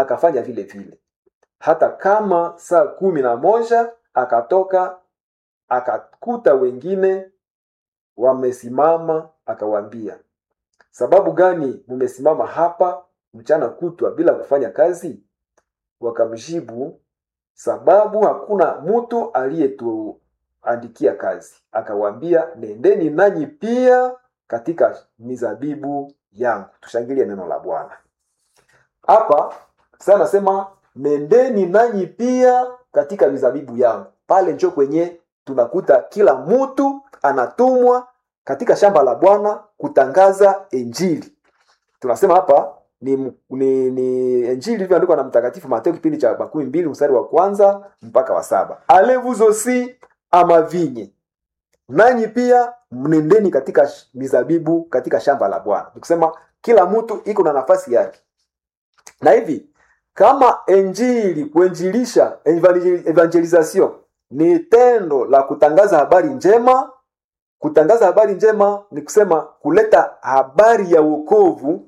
akafanya vile vile hata kama saa kumi na moja akatoka akakuta wengine wamesimama akawaambia sababu gani mmesimama hapa mchana kutwa bila kufanya kazi wakamjibu sababu hakuna mtu aliyetuandikia kazi akawaambia nendeni nanyi pia katika mizabibu yangu tushangilie neno la bwana hapa sasa nasema nendeni nanyi pia katika mizabibu yangu pale njo kwenye tunakuta kila mtu anatumwa katika shamba la bwana kutangaza injili tunasema hapa ni, ni, ni injili ilivyoandikwa na mtakatifu mateo kipindi cha makumi mbili mstari wa kwanza mpaka wa saba allez-vous aussi à ma vigne nanyi pia mnendeni katika sh- mizabibu katika shamba la bwana nikusema kila mtu iko na nafasi yake na hivi kama injili kuinjilisha evangel- evangelisation ni tendo la kutangaza habari njema kutangaza habari njema ni kusema kuleta habari ya wokovu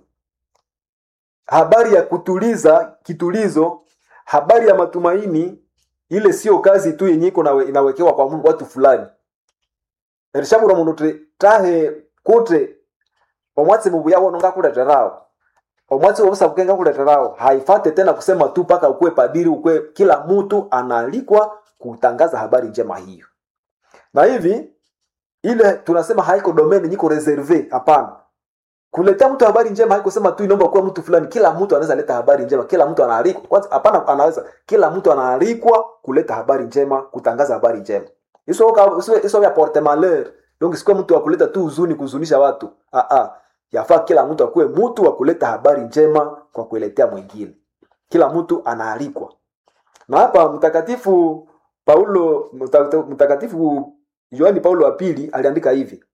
habari ya kutuliza kitulizo habari ya matumaini ile sio kazi tu yenye iko nawe- inawekewa kwa Mungu watu fulani erishabura mundu ti tahe kuti omwatsi mubuya wono ngakuleterawo omwatsi wobusabuke ngakuleterawo haifate tena kusema tu mpaka ukuwe padiri ukuwe kila mtu anaalikwa kutangaza habari njema hiyo na hivi ile tunasema haiko domain nyiko reserve hapana kuletea mtu habari njema haikusema tu inaomba kuwa mtu fulani kila mtu anaweza leta habari njema kila mtu anaalikwa kwanza hapana anaweza kila mtu anaalikwa kuleta habari njema kutangaza habari njema iso ka- iso iso ya porte malheur donc sikuwa mtu wa kuleta tu huzuni kuhuzunisha watu ah ah yafaa kila mtu akuwe mtu wa kuleta habari njema kwa kueletea mwingine kila mtu anaalikwa na hapa mtakatifu paulo mta- mtakatifu yohani paulo wa pili aliandika hivi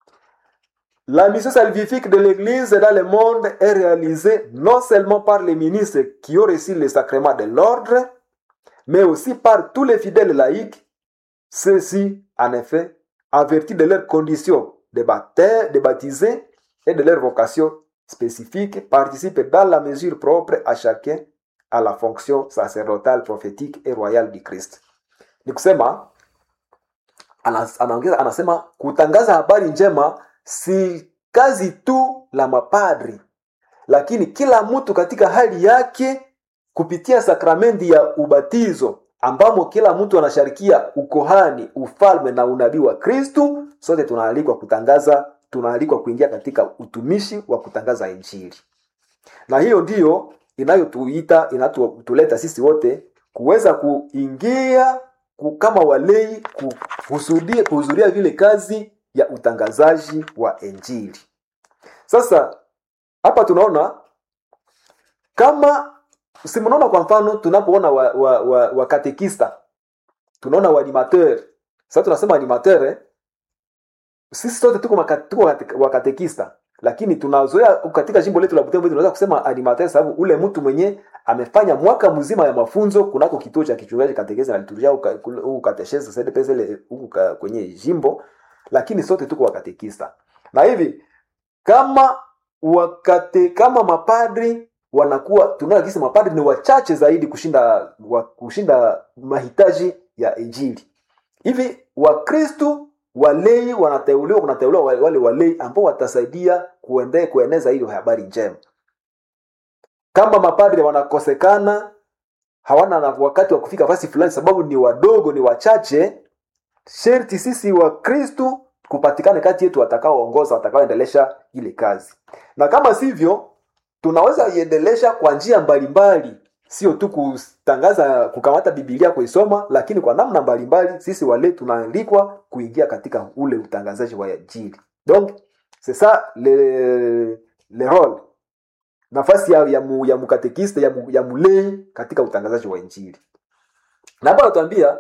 La mission salvifique de l'Église dans le monde est réalisée non seulement par les ministres qui ont reçu le sacrement de l'ordre, mais aussi par tous les fidèles laïcs. Ceux-ci, en effet, en vertu de leurs conditions de, baptême, de baptisés et de leur vocation spécifique, participent dans la mesure propre à chacun à la fonction sacerdotale, prophétique et royale du Christ. Ni kusema anas- anaongeza anasema kutangaza habari njema si kazi tu la mapadri lakini kila mtu katika hali yake kupitia sakramenti ya ubatizo ambamo kila mtu anasharikia ukohani ufalme na unabii wa kristu sote tunaalikwa kutangaza tunaalikwa kuingia katika utumishi wa kutangaza injili na hiyo ndiyo inayotuita inatuleta sisi wote kuweza kuingia ku- kama walei kuhudhuria kuhudhuria vile kazi ya utangazaji wa injili sasa hapa tunaona kama si mnaona kwa mfano tunapoona wakatekista wa, wa, wa wakatekista, tunaona waanimateur sasa tunasema animateur eh? sisi sote tuko, maka, tuko kate- wakatekista lakini tunazoea katika jimbo letu la Butembo tunaweza kusema animateur sababu ule mtu mwenye amefanya mwaka mzima ya mafunzo kunako kituo cha kichungaji katekesi na liturujia huku kateshezi sedepesele huku ka- kwenye jimbo lakini sote tuko wakatekista na hivi kama wakate kama mapadri wanakuwa tunaona kisi mapadri ni wachache zaidi kushinda wa, kushinda mahitaji ya injili hivi wakristu walei wanateuliwa kunateuliwa wale wale walei ambao watasaidia kuende, kueneza hiyo habari njema kama mapadri wanakosekana hawana na wakati wa kufika fasi fulani sababu ni wadogo ni wachache sherti sisi wa kristu kupatikane kati yetu watakaoongoza watakaoendelesha ile kazi na kama sivyo tunaweza iendelesha kwa njia mbalimbali sio tu kutangaza kukamata bibilia kuisoma lakini kwa namna mbalimbali sisi wale tunaalikwa kuingia katika ule utangazaji wa injili donc c'est ça le, le role nafasi ya, ya, mu, ya mukatekiste ya, mu, ya mulei katika utangazaji wa injili na hapa anatuambia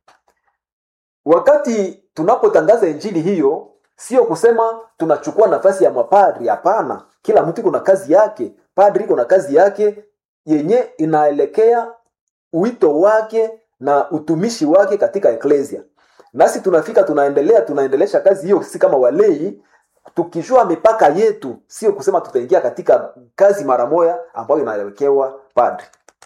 wakati tunapotangaza injili hiyo sio kusema tunachukua nafasi ya mapadri hapana kila mtu iko na kazi yake padri iko na kazi yake yenye inaelekea wito wake na utumishi wake katika eklesia nasi tunafika tunaendelea tunaendelesha kazi hiyo sisi kama walei tukijua mipaka yetu sio kusema tutaingia katika kazi mara moja ambayo inawekewa padri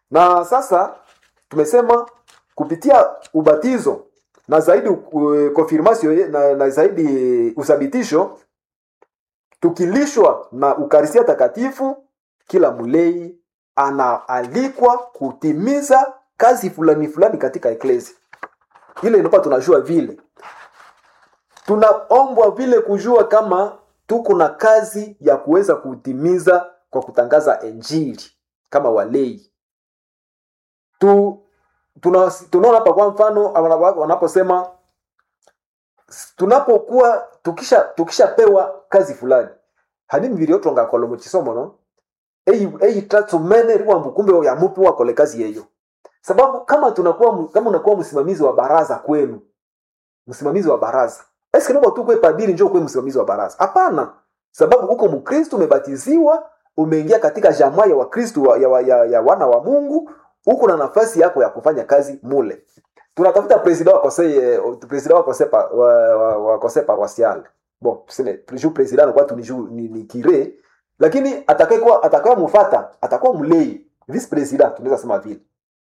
na sasa tumesema kupitia ubatizo na zaidi uh, confirmation na, na zaidi uthabitisho tukilishwa na ukarisia takatifu kila mlei anaalikwa kutimiza kazi fulani fulani katika eklesi ile inakuwa tunajua vile tunaombwa vile kujua kama tuko na kazi ya kuweza kutimiza kwa kutangaza enjili kama walei tu tuna- tunaona hapa kwa mfano wana- wanaposema tunapokuwa tukisha tukishapewa kazi fulani hanini viliotonga kolomo chisomo no eyi eyi tatsumene riwambu kumbe ya mupi wakole kazi yeyo sababu kama tunakuwa mu- kama unakuwa msimamizi wa baraza kwenu msimamizi wa baraza eske naomba tu kwe padiri njoo kwe msimamizi wa baraza hapana sababu uko mkristu umebatiziwa umeingia katika jamaa ya wakristu wa, ya, wa- ya, ya wana wa mungu uko na nafasi yako ya kufanya kazi mule tunatafuta presida wa conseil eh, presida wa conseil pa, wa, wa, wa conseil paroissial bon tuseme ju presida anakuwa tu ni, ju- ni, ni kire lakini atakayekuwa atakaye mufata atakuwa mlei vice president tunaweza sema vile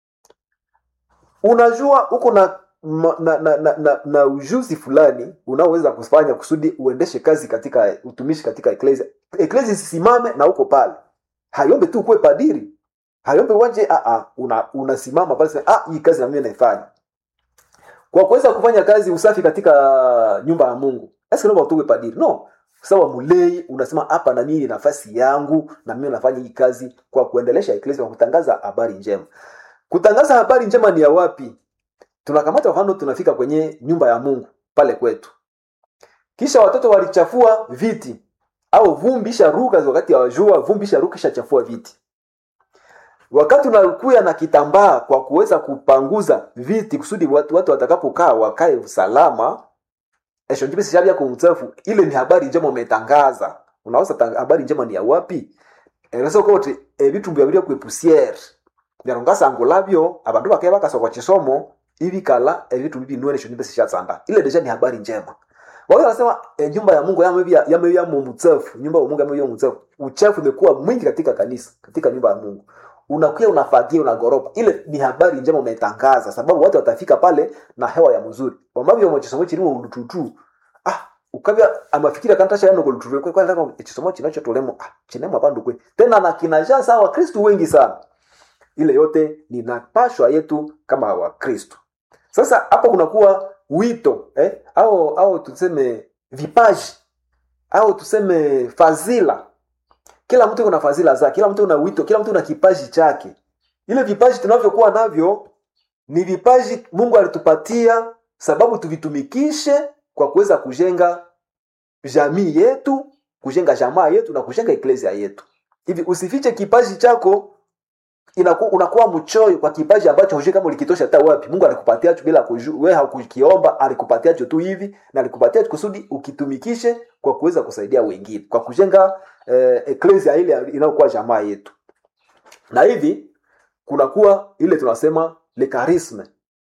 unajua uko na ma- na, na, na, na, na ujuzi fulani unaoweza kufanya kusudi uendeshe kazi katika utumishi katika eklesia eklesia isisimame na uko pale hayombe tu kuwe padiri hayombe waje ah, ah, una, unasimama pale sema, ah, hii kazi na mimi naifanya kwa kuweza kufanya kazi usafi katika nyumba ya mungu eske naomba utuwe padiri no sawa mulei unasema hapa na mimi ni nafasi yangu na mimi nafanya hii kazi kwa kuendelesha eklesia kwa kutangaza habari njema kutangaza habari njema ni ya wapi tunakamata mfano tunafika kwenye nyumba ya mungu pale kwetu kisha watoto walichafua viti au vumbi isharuka wakati wa jua vumbi isharuka ishachafua viti wakati unakuya na kitambaa kwa kuweza kupanguza viti kusudi watu, watu watakapokaa wakae usalama eshonjibisishavya kumchafu ile ni habari njema umetangaza unaweza tang- habari njema ni ya wapi eresokoti ebitumbu byabirya kwe pusiere byarongasango labyo abandu bakaye bakasokwa chisomo ibikala ebitumbu binwene shonjibisishatsanda ile deja ni habari njema wao wanasema e, nyumba ya Mungu yamebya yamebya mumchafu nyumba ya Mungu yamebya mumchafu uchafu umekuwa mwingi katika kanisa katika nyumba ya Mungu unakuya unafagia unagoropa ile ni habari njema umetangaza sababu watu watafika pale na hewa ya mzuri wamavyo mchisomo chiliwo ulututu ah ukavya amafikira kantasha yano kulututu kwa kwa ndako chisomo chinachotolemo ah chinemo abandu kwe tena na kinaja sawa kristu wengi sana ile yote ni napashwa yetu kama wakristo sasa hapo kunakuwa wito eh? au au tuseme vipaji au tuseme fadhila kila mtu kuna fadhila zake kila mtu una wito kila mtu una kipaji chake ile vipaji tunavyokuwa navyo ni vipaji mungu alitupatia sababu tuvitumikishe kwa kuweza kujenga jamii yetu kujenga jamaa yetu na kujenga eklesia yetu hivi usifiche kipaji chako inaku, unakuwa mchoyo kwa kipaji ambacho hujui kama ulikitosha hata wapi mungu alikupatia tu bila kujua wewe haukukiomba alikupatia tu hivi na alikupatia kusudi ukitumikishe kwa kuweza kusaidia wengine kwa kujenga eh, eklesia ile inayokuwa jamaa yetu na hivi kunakuwa ile tunasema le charisme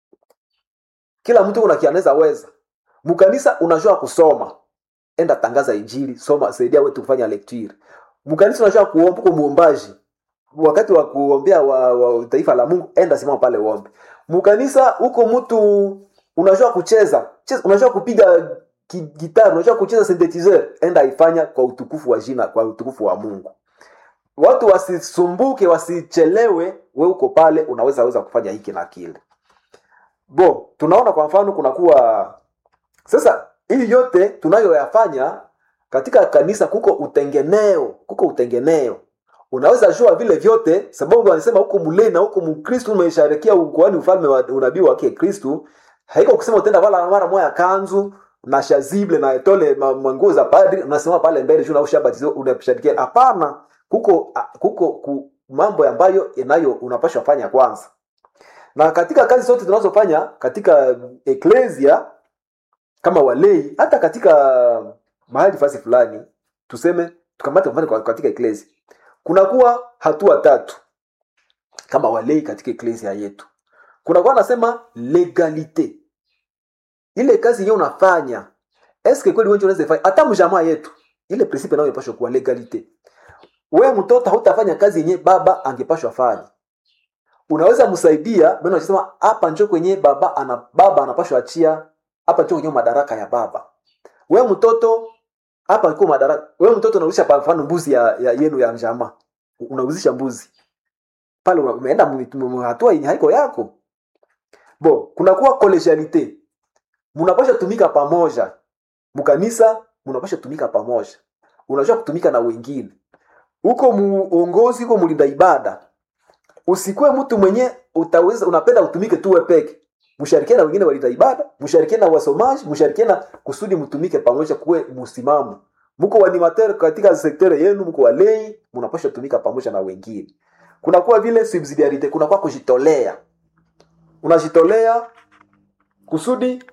kila mtu kuna kianaweza weza mkanisa unajua kusoma enda tangaza injili soma saidia wetu kufanya lecture mkanisa unajua kuomba uko muombaji wakati wa kuombea wa, wa taifa la mungu enda simama pale uombe mkanisa huko mtu unajua kucheza cheza, unajua kupiga ki- gitari unajua kucheza synthesizer enda ifanya kwa utukufu wa jina kwa utukufu wa mungu watu wasisumbuke wasichelewe we uko pale unaweza weza kufanya hiki na kile bo tunaona kwa mfano kunakuwa sasa hii yote tunayoyafanya katika kanisa kuko utengeneo kuko utengeneo unaweza jua vile vyote sababu wanasema huko mulei na huko mkristu umesharekea ukoani ufalme wa unabii wake kristu haiko kusema utenda vala mara moya kanzu na shazible na etole ma- manguo za padri unasema pale mbele juu naushabatizo unashadikia hapana kuko a- kuko ku, mambo ambayo inayo unapashwa fanya kwanza na katika kazi zote tunazofanya katika eklesia kama walei hata katika mahali fasi fulani tuseme tukamate mfano kwa- katika eklesia kunakuwa hatua tatu kama walei katika eklesia yetu kunakuwa nasema legalite ile kazi yenyewe unafanya eske kweli wengi unaweza ifanya hata mjamaa yetu ile principe nayo inapaswa kuwa legalite we mtoto hautafanya kazi yenyewe baba angepashwa fanya unaweza msaidia maana unasema hapa njo kwenye baba ana baba anapashwa achia hapa njo kwenye madaraka ya baba we mtoto hapa iko madaraka we mtoto unauzisha kwa mfano mbuzi ya, ya yenu ya njama unauzisha mbuzi pale una- umeenda mu- mu- hatua yenye haiko yako bo kunakuwa collegialite munapasha tumika pamoja mkanisa munapasha tumika pamoja unajua kutumika na wengine huko muongozi huko mlinda ibada usikuwe mtu mwenye utaweza unapenda utumike tu wewe peke msharikie na wengine walinda ibada msharikie na wasomaji msharikie na kusudi mtumike pamoja kuwe msimamo mko wanimateur katika sektere yenu mko walei mnapasha tumika pamoja na wengine kunakuwa vile subsidiarite kunakuwa kujitolea unajitolea kusudi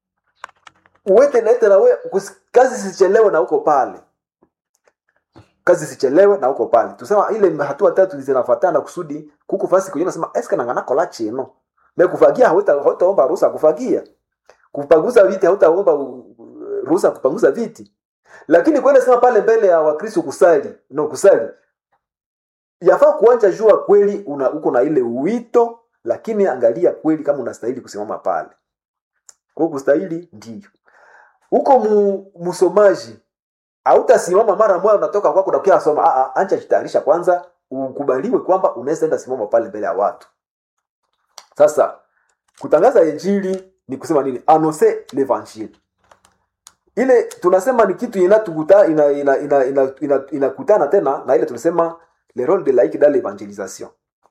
uwete naete na we kus- kazi sichelewe na uko pale kazi sichelewe na uko pale tusema ile hatua tatu zinafuatana kusudi kuku fasi kwenye nasema eske nangana kola chino me kufagia hauta hautaomba ruhusa kufagia kupanguza viti hautaomba u- u- ruhusa kupanguza viti lakini kwenda sema pale mbele ya wakristo kusali no kusali yafaa kuanja jua kweli una uko na ile wito lakini angalia kweli kama unastahili kusimama pale kwa kustahili ndio huko mu, msomaji hautasimama mara moja unatoka kwako na ukia soma ah ah acha jitayarisha kwanza ukubaliwe kwamba unaweza enda simama pale mbele ya watu sasa kutangaza injili ni kusema nini annoncer l'evangile ile tunasema ni kitu inatukuta ina ina ina ina, ina, inakutana tena na ile tunasema le rôle de laïque dans l'évangélisation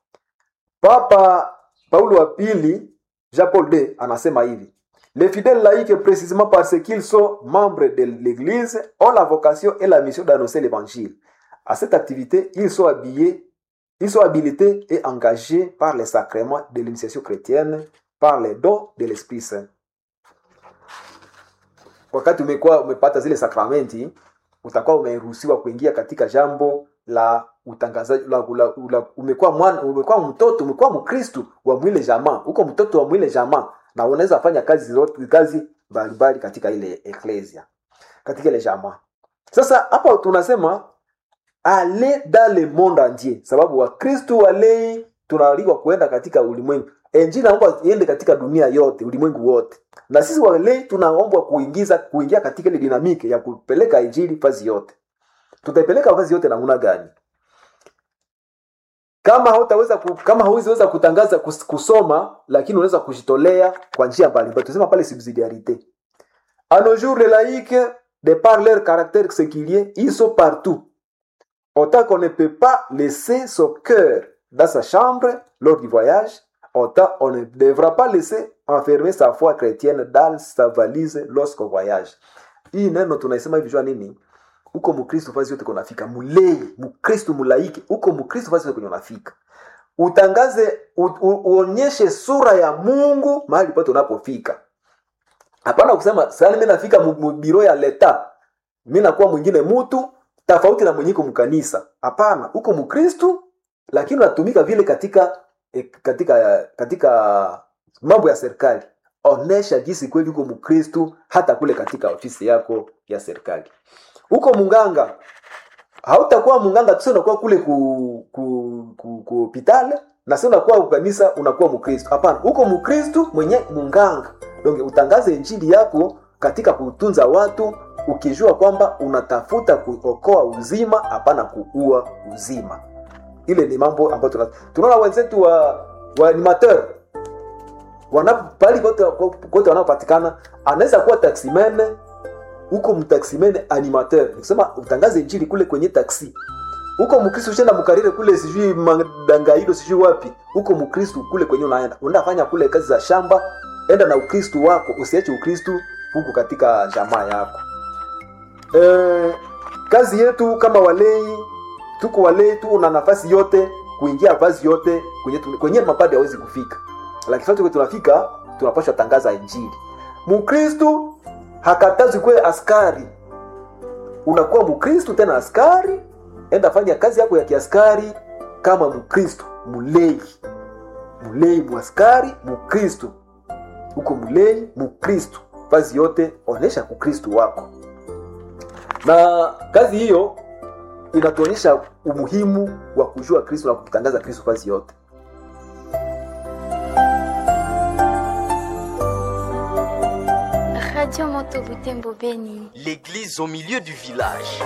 papa paulo wa pili jean paul ii anasema hivi les fidèles laïcs précisément parce qu'ils sont membres de l'église ont la vocation et la mission d'annoncer l'évangile à cette activité ils sont habillés ils sont habilités et engagés par les sacrements de l'initiation chrétienne par les dons de l'esprit saint wakati umekuwa umepata zile sakramenti utakuwa umeruhusiwa kuingia katika jambo la utangazaji la, la, la, umekuwa mwana umekuwa mtoto umekuwa mkristu wa mwile jamaa uko mtoto wa mwile jamaa na unaweza fanya kazi zote kazi mbalimbali katika ile eklesia katika ile jamaa sasa hapa tunasema ale dans le monde entier sababu wakristu walei tunaalikwa kuenda katika ulimwengu injili naomba iende katika dunia yote ulimwengu wote na sisi walei tunaombwa kuingiza kuingia katika ile dinamiki ya kupeleka injili fazi yote tutaipeleka fazi yote namna gani kama hautaweza ku, kama hauwezi kutangaza kus, kusoma lakini unaweza kujitolea kwa njia mbalimbali tunasema pale subsidiarité à nos jours les laïcs de par leur caractère séculier ils sont partout autant qu'on ne peut pas laisser son cœur dans sa chambre lors du voyage autant on ne devra pas laisser enfermer sa foi chrétienne dans sa valise lorsqu'on voyage hii neno tunaisema hivi jua nini uko mkristo fasi yote kunafika mulei mkristo mulaiki uko mkristo fasi yote kwenye unafika utangaze u, u, uonyeshe sura ya mungu mahali pote unapofika hapana kusema sani mi nafika mubiro ya leta mi nakuwa mwingine mutu tofauti na mwenyeko mkanisa hapana uko mkristu lakini unatumika vile katika eh, katika katika mambo ya serikali onesha jinsi kweli uko mkristu hata kule katika ofisi yako ya serikali huko munganga hautakuwa munganga tu unakuwa kule ku ku ku, ku hospitali na sio unakuwa kanisa unakuwa mkristo hapana huko mkristo mwenye munganga donc utangaze injili yako katika kutunza watu ukijua kwamba unatafuta kuokoa uzima hapana kuua uzima ile ni mambo ambayo tuna- tunaona wenzetu wa wa animateur wanapali kote kote wanaopatikana anaweza kuwa taksimene huko mtaksimene animateur nikusema utangaze injili kule kwenye taksi huko mkristo ushenda mkarire kule sijui madangaido sijui wapi huko mkristo kule kwenye unaenda unafanya kule kazi za shamba enda na ukristo wako usiache ukristo huku katika jamaa yako e, kazi yetu kama walei tuko walei tu una nafasi yote kuingia vazi yote kwenye, tu- kwenye mapadi hawezi kufika lakini sasa tuko tunafika tunapashwa tangaza injili mkristu hakatazi kuwe askari unakuwa mkristu tena askari enda fanya kazi yako ya kiaskari kama mkristu mulei mulei mwaskari mkristu huko mulei mkristu vazi yote onesha ukristu wako na kazi hiyo inatuonyesha umuhimu wa kujua kristo na kukitangaza kristo vazi yote Radio Moto Butembo Beni. L'église au milieu du village.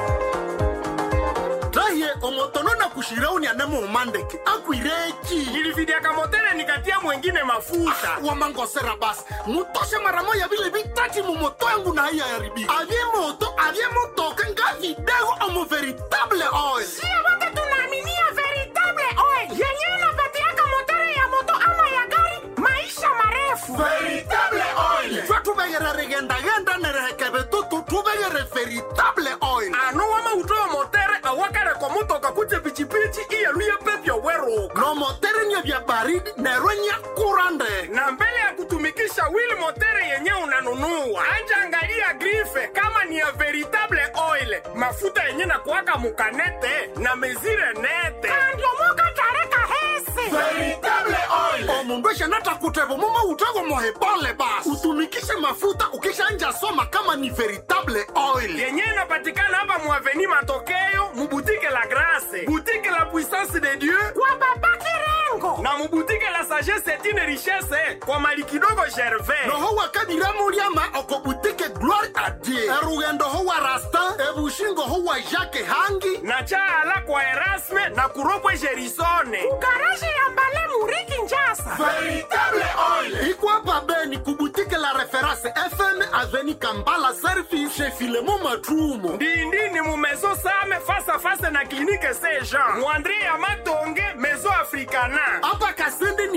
raye omotono na kushirauni anemo umandeke akwireki nilividiaka motele nikatia mwengine mafuta wamangosera basi mutoshe mara moya vile vitati mumoto yangu na haiya yaribika avye moto avye motoka nga vidego omo veritable oil sio wote tunaaminia veritable oil yenyewe inapatiaka motere ya moto ama ya gari maisha marefu veritable oil twe tuvegere rigendagenda nerehekeve tutu tuvegere veritable oil ano wama utoa motere awakareko mutoka kuje pichipichi iyeluye pepyo weruka no motere nye vya baridi nerwe nya kurande na mbele ya kutumikisha wili motere yenye unanunua anja angalia grife kama ni ya veritable oil mafuta yenye na kuwaka mukanete na mezire nete kandiomoka tareka hese veritable oil omundu eshanata kutevo mumo utego mohebole basi utumikishe mafuta ukishanja soma kama ni veritable oil yenye inapatikana hapa muaveni matokeo mubutike la grase butike la puissance de dieu kwa baba kirengo na mubutike la sagesse etine richesse kwa mali kidogo gervais noho wakadiramuliama okobutike gloire a dieu erugendo ho wa rastin ebushingo ho wa jacke hangi na chaala kwa erasme na kuropwe gerisone kugaraje ya mbale muriki njasa veritable oil ikwapa beni kubutike la reference fm aveni kambala service chez filemo matrumo ndindini mu maison same face à face na clinique saint jean muandre ya matonge maison africana apa kasende ni